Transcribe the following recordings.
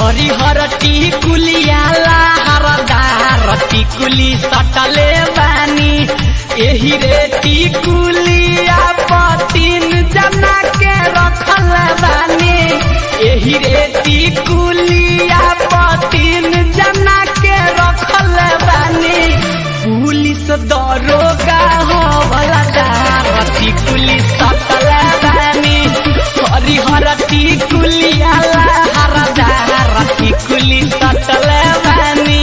हरिहर टिकुलिया लहरदार टिकुली सटले बानी एही रे टिकुलिया पतिन जना के रखल बानी एही रे टिकुलिया पतिन जना के रखल बानी पुलिस दरोगा हो वाला टिकुली सटल बानी हरिहर टिकुलिया लहरदार टिकुली सटल बानी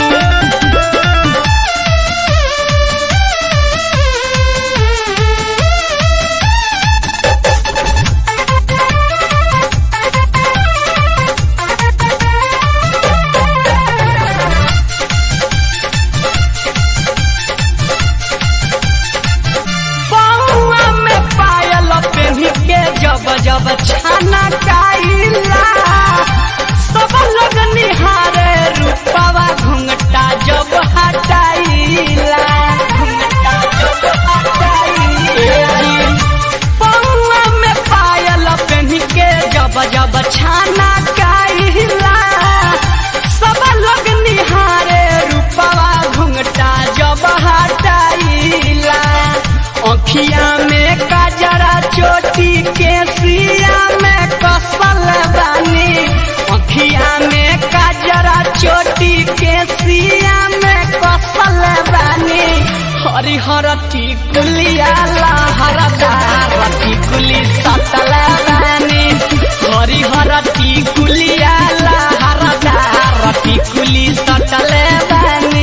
बउआ में पायल पेन्ही के जब जब छाना काइला सब लोग निहारे रूपवा घुंघटा जब हटाइला घुंघटा जब हटाइला बउआ में पायल पेन्ही के जब जब छाना काइला सब लोग निहारे रूपवा घुंघटा जब हटाइला अखिया में काजरा चोटी के सिया में कसल बानी अखिया में काजरा चोटी के सिया में कसल बानी हरिहर टिकुलिया लहरदार टिकुली सतल बानी हरिहर टिकुलिया लहरदार टिकुली सतल बानी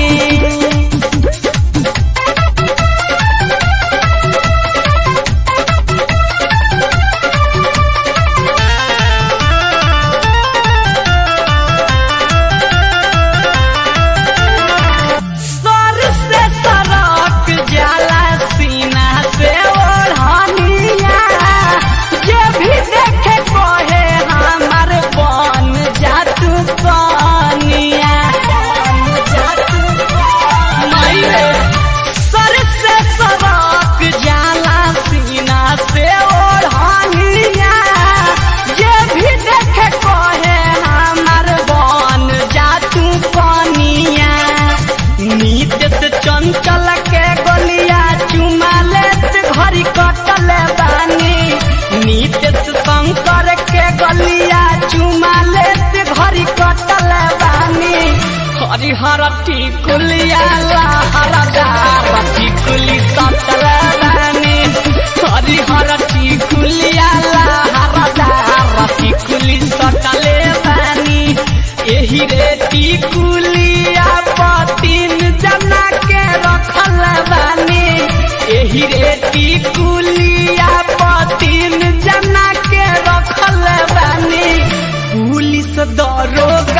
सर से सरक जाला सीना से ओढ़निया जे भी देखे कहे हमार बन जा तू कनिया नहीं सर से सरक जाला सीना से ओढ़निया जे भी देखे कहे हमार बन जा तू कनिया नीत से चंचल के गलिया चुमा लेत घड़ी कटल बानी नीत से शंकर के गलिया चुमा लेत घड़ी कटल बानी हरिहर टिकुलिया लहरदार टिकुली सटल बानी हरिहर टिकुलिया लहरदार टिकुली सटले बानी एही रे टिकुलिया पतिन जना के रखल बानी एही रे टिकुलिया पतिन जना के रखल बानी पुलिस दरोगा